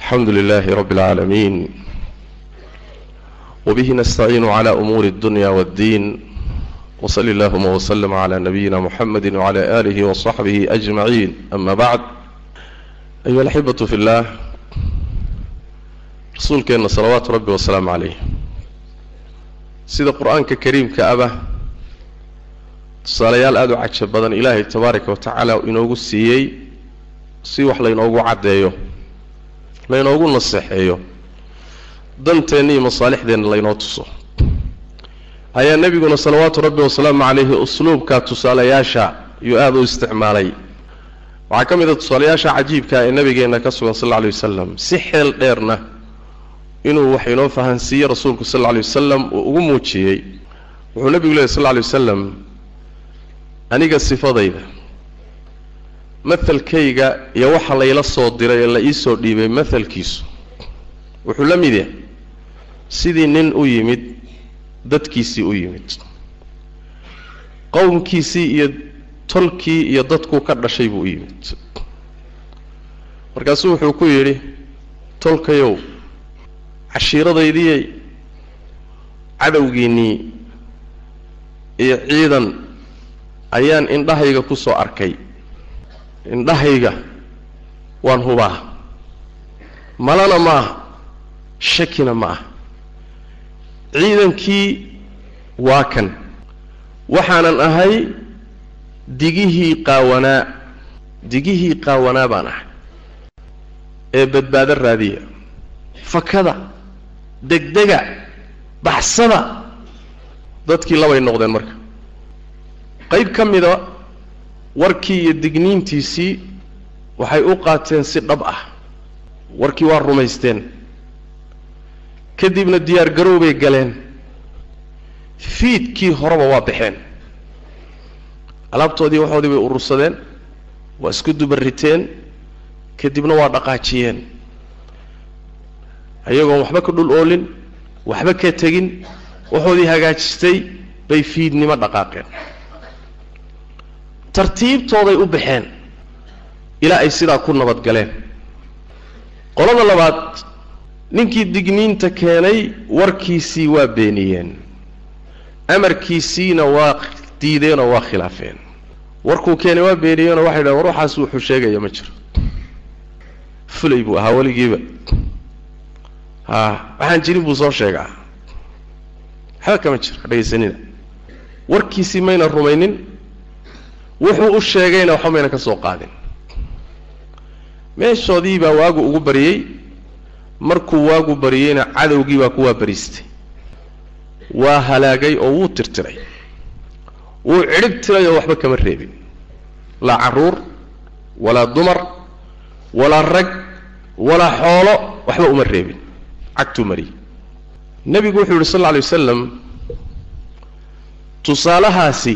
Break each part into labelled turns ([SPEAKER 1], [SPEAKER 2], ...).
[SPEAKER 1] alxamdu lilaahi rabbi اlcaalamiin wbihi nastaciinu cla umuuri اdunya wاddiin wsali اllahuma wslm cla nabiyina muxamedi wcla alihi wصaxbihi ajmaciin ama bacd ayuha alaxibatu fi اllah rasuulkeenna salawaatu rabbi wasalaamu calayh sida qur-aanka kariimka aba tusaalayaal aada u caja badan ilaahay tabaaraka wa tacaala inoogu siiyey si wax laynoogu caddeeyo laynoogu naseexeeyo danteenna iyo masaalixdeenna laynoo tuso ayaa nebiguna salawaatu rabbi wasalaamu calayhi usluubka tusaalayaasha iyuu aada u isticmaalay waxaa ka mid a tusaalayaasha cajiibka ee nabigeenna ka sugan sal alla alay wasalam si xeel dheerna inuu wax inoo fahansiiye rasuulku sal alla alay wasalam uu ugu muujiyey wuxuu nebigu lehy sal alla alay wasalam aniga sifadayda mahalkayga iyo waxa layla soo diray ee la iisoo dhiibay mahalkiisu wuxuu la mid yahay sidii nin u yimid dadkiisii u yimid qowmkiisii iyo tolkii iyo dadkuu ka dhashay buu u yimid markaasuu wuxuu ku yidhi tolkayow cashiiradaydii cadowgiinnii iyo ciidan ayaan indhahayga ku soo arkay indhahayga waan hubaa malana ma ah shakina ma ah ciidankii waa kan waxaanan ahay digihii qaawanaa digihii qaawanaa baan ahay ee badbaado raadiya fakada degdega baxsada dadkii labay noqdeen marka qayb ka mida warkii iyo digniintiisii waxay u qaateen si dhab ah warkii waa rumaysteen kadibna diyaar garow bay galeen fiidkii horeba waa baxeen alaabtoodii waxoodii bay urursadeen waa isku dubariteen kadibna waa dhaqaajiyeen ayagoon waxba ka dhul oolin waxba ka tegin waxoodii hagaajistay bay fiidnimo dhaqaaqeen tartiibtooday u baxeen ilaa ay sidaa ku nabad galeen qolada labaad ninkii digniinta keenay warkiisii waa beeniyeen amarkiisiina waa diideenoo waa khilaafeen warkuu keenay waa beeniyeenoo waxay dhahen war waxaas wuxuu sheegaya ma jiro fulay buu ahaa weligiiba ha waxaan jirin buu soo sheegaa waxba kama jiro dhegaysanina warkiisii mayna rumaynin wuxuu u sheegayna waxba mayna ka soo qaadin meeshoodii baa waagu ugu baryey markuu waagu baryeyna cadowgii baa ku waabariistay waa halaagay oo wuu tirtiray wuu cidhib tiray oo waxba kama reebin laa carruur walaa dumar walaa rag walaa xoolo waxba uma reebin cagtuu mariyey nebigu wuxuu yidhi sal alla alay wasalam tusaalahaasi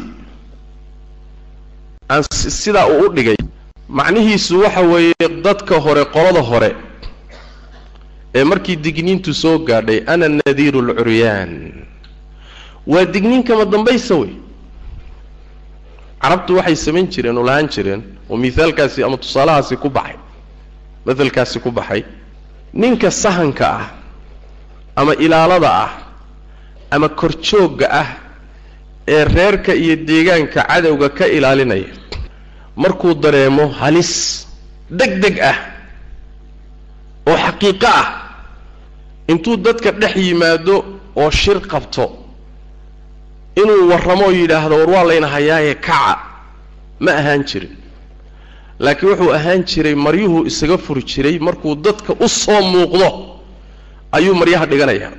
[SPEAKER 1] aan sidaa uu u dhigay macnihiisu waxa weeye dadka hore qolada hore ee markii digniintu soo gaadhay ana nadiiru alcuryaan waa digniin kama dambaysa wey carabtu waxay samayn jireen oo lahaan jireen oo mihaalkaasi ama tusaalahaasi ku baxay mahalkaasi ku baxay ninka sahanka ah ama ilaalada ah ama korjoogga ah ee reerka iyo deegaanka cadowga ka ilaalinaya markuu dareemo halis deg deg ah oo xaqiiqo ah intuu dadka dhex yimaado oo shir qabto inuu warramo oo yidhaahdo war waa layna hayaaye kaca ma ahaan jirin laakiin wuxuu ahaan jiray maryuhuu isaga furi jiray markuu dadka u soo muuqdo ayuu maryaha dhiganayaa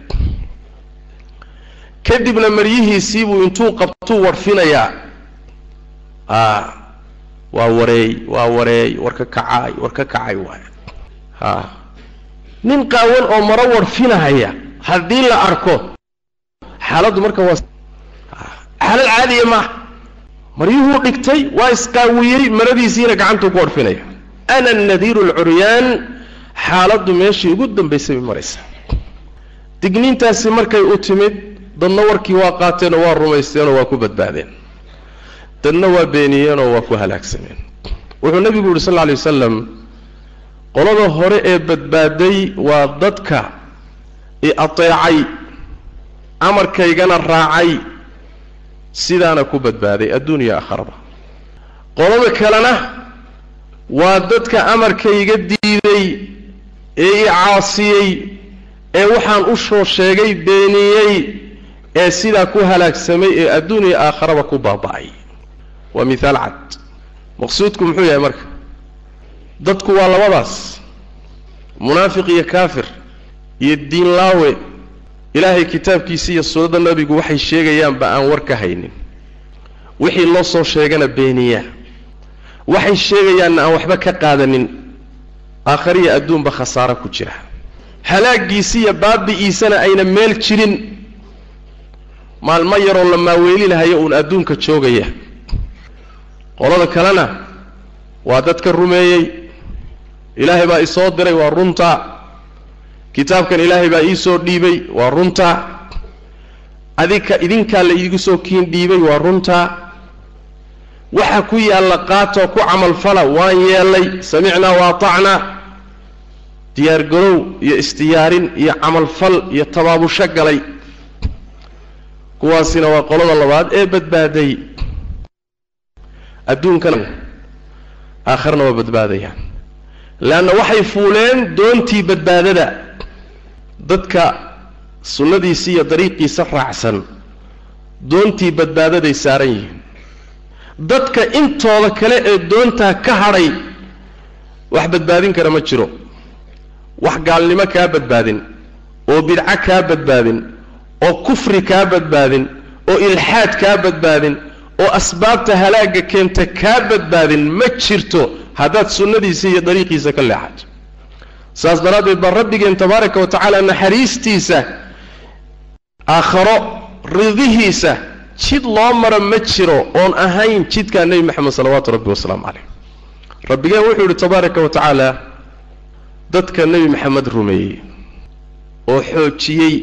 [SPEAKER 1] kadibna maryihiisiibuu intuu qabtuu warfinayaa a waa wareey waa wareey war ka kacaay war ka kacay waay a nin qaawan oo maro warfinahaya haddii la arko xaaladdu marka waa xaalad caadiya maaha maryuhuu dhigtay waa isqaawiyey maradiisiina gacantuu ku warfinaya ana nadiiru alcuryaan xaaladdu meeshii ugu dambaysay bay maraysaa digniintaasi markay u timid dadna warkii waa qaateenoo waa rumaysteenoo waa ku badbaadeen dadna waa beeniyeenoo waa ku halaagsameen wuxuu nebigu yidhi sal lla alay wasalam qolada hore ee badbaaday waa dadka i ateecay amarkaygana raacay sidaana ku badbaaday adduuniya aakharaba qolada kalena waa dadka amarkayga diiday ee i caasiyey ee waxaan u soo sheegay beeniyey ee sidaa ku halaagsamay ee adduuniya aakharaba ku baaba'ay waa mithaal cad maqsuudku muxuu yahay marka dadku waa labadaas munaafiq iyo kaafir iyo diin laawe ilaahay kitaabkiisa iyo sunnada nebigu waxay sheegayaanba aan war ka haynin wixii loo soo sheegana beeniya waxay sheegayaanna aan waxba ka qaadanin aakhariya adduunba khasaaro ku jira halaagiisi iyo baabi'iisana ayna meel jirin maalmo yaroo la maaweelinahayo uun adduunka joogaya qolada kalena waa dadka rumeeyey ilaahay baa isoo diray waa runta kitaabkan ilaahay baa iisoo dhiibay waa runta adika idinkaa la iigu soo kiin dhiibay waa runta waxa ku yaalla qaatoo ku camalfala waan yeelay samicnaa wa atacnaa diyaargarow iyo isdiyaarin iyo camalfal iyo tabaabusho galay kuwaasina waa qolada labaad ee badbaaday adduunkana aakharna waa badbaadayaan leanna waxay fuuleen doontii badbaadada dadka sunnadiisa iyo dariiqiisa raacsan doontii badbaadaday saaran yihiin dadka intooda kale ee doontaa ka hadhay wax badbaadin kara ma jiro wax gaalnimo kaa badbaadin oo bidco kaa badbaadin oo kufri kaa badbaadin oo ilxaad kaa badbaadin oo asbaabta halaagga keenta kaa badbaadin ma jirto haddaad sunnadiisa iyo dariiqiisa ka leexato saas daraaddeed baa rabbigeen tabaaraka wa tacaala naxariistiisa aakharo ridihiisa jid loo maro ma jiro oon ahayn jidkaa nebi moxamed salawaatu rabbi wasalaamu caleyh rabbigeen wuxuu yidhi tabaaraka wa tacaala dadka nebi maxamed rumeeyey oo xoojiyey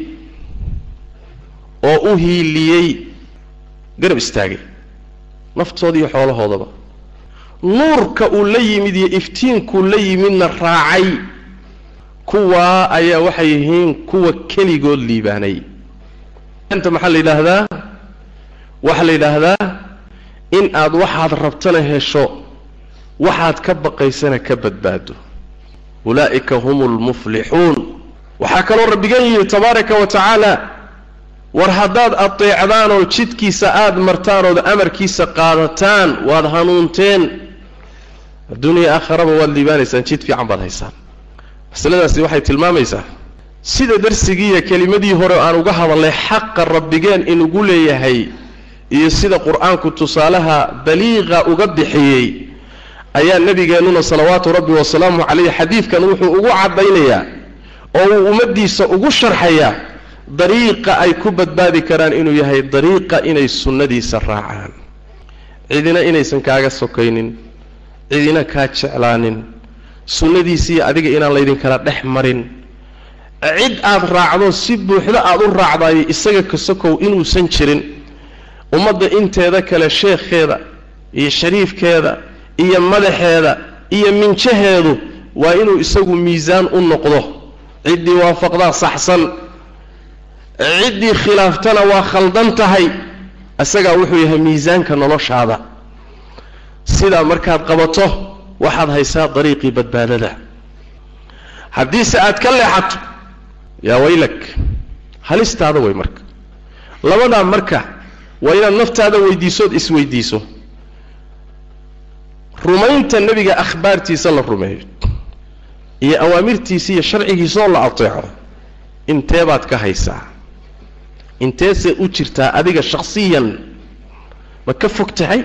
[SPEAKER 1] oo u hiiliyey garab istaagay naftooda iyo xoolahoodaba nuurka uu la yimid iyo iftiinkuu la yimidna raacay kuwaa ayaa waxay yihiin kuwa keligood liibaanay anta maxaa la yidhaahdaa waxaa la yidhaahdaa in aad waxaad rabtana hesho waxaad ka baqaysana ka badbaado ulaa'ika hum lmuflixuun waxaa kaloo rabbigeen yidhi tabaaraka wa tacaala war haddaad ateecdaan oo jidkiisa aada martaan ood amarkiisa qaadataan waad hanuunteen adduuniya aakharaba waad liibaanaysaan jid fiican baad haysaan masaladaasi waxay tilmaamaysaa sida darsigiiyo kelimadii hore aan uga hadalnay xaqa rabbigeen inugu leeyahay iyo sida qur-aanku tusaalaha baliiqa uga bixiyey ayaa nebigeennuna salawaatu rabbi wasalaamu caleyh xadiidkan wuxuu ugu caddaynayaa oo uu ummaddiisa ugu sharxayaa dariiqa ay ku badbaadi karaan inuu yahay dariiqa inay sunnadiisa raacaan cidina inaysan kaaga sokaynin cidina kaa jeclaanin sunnadiisiiyo adiga inaan laydinkala dhex marin cid aad raacdo si buuxdo aad u raacdayo isaga ka sokow inuusan jirin ummadda inteeda kale sheekheeda iyo shariifkeeda iyo madaxeeda iyo minjaheedu waa inuu isagu miisaan u noqdo ciddii waafaqdaa saxsan ciddii khilaaftana waa khaldan tahay isagaa wuxuu yahay miisaanka noloshaada sidaa markaad qabato waxaad haysaa dariiqii badbaadada haddiise aad ka leexato yaa waylak halistaada way marka labadaa marka waa inaad naftaada weydiisood isweydiiso rumaynta nebiga akhbaartiisa la rumeeyo iyo awaamirtiisa iyo sharcigiisaoo la ateeco intee baad ka haysaa inteesee u jirtaa adiga shakhsiyan ma ka fog tahay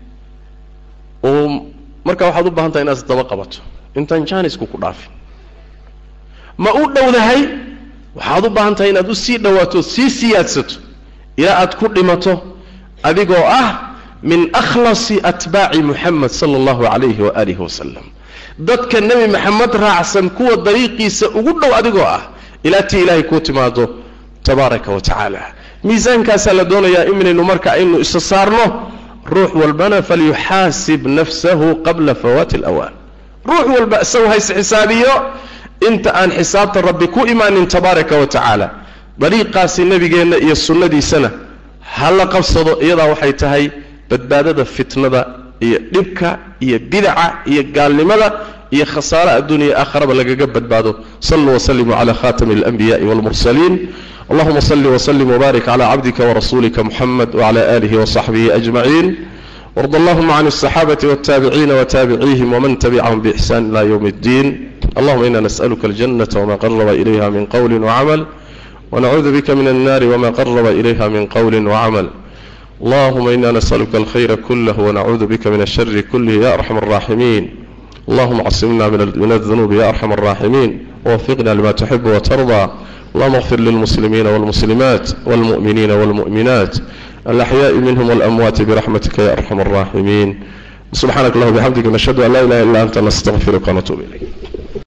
[SPEAKER 1] oo markaa waxaad u baahan tahay inaad isdaba qabato intaan jaanisku ku dhaafin ma u dhowdahay waxaad u baahan tahay inaad u sii dhowaato sii siyaadsato ilaa aad ku dhimato adigoo ah min akhlasi atbaaci muxamed sala allahu calayhi waaalihi wasalam dadka nebi maxamed raacsan kuwa dariiqiisa ugu dhow adigoo ah ilaa tii ilaahay kuu timaado tabaaraka wa tacaala miisaankaasaa la doonayaa inaynu marka aynu isa saarno ruux walbana falyuxaasib nafsahu qabla fawaati alawaan ruux walba isagu hays xisaabiyo inta aan xisaabta rabbi ku imaanin tabaaraka wa tacaala dariiqaasi nebigeenna iyo sunnadiisana ha la qabsado iyadaa waxay tahay badbaadada fitnada iyo dhibka iyo bidaca iyo gaalnimada iyo khasaare adduuniya aakharaba lagaga badbaado saluu waslimuu cala khatami alanbiyaءi wاlmursaliin allahuma sali wslim wbarik cla cabdika wrasulika muxamed wcla alihi wصaxbihi ajmaciin ward allahuma can الصaxaabati wالtaabiciina wtaabiciihim wman tabicahum bإxsan ila ywm اddin allahuma ina nasأlka aljanata wma qaraba ilayha min qowli wcamal wnacuudu bika min الnari wma qaraba ilayha min qowli wcamal allahuma ina nasأlka alkhayra kulah wnacuudu bika min الshari kulih ya arxam الraximin allahuma csimna min الذunubi ya arxam الraximin wwfiqna lima tuxib wtarضى allahuma اغfir lilmuslimiina wاlmuslimaat wاlmuؤminiina wاlmuؤminaat alaxyaءi minhm wاlamwaati biraxmatika ya arxam الraximin subxanak allah bxamdika nashhadu an la ilaha illa anta nastaqfiruka wnatuub ilayk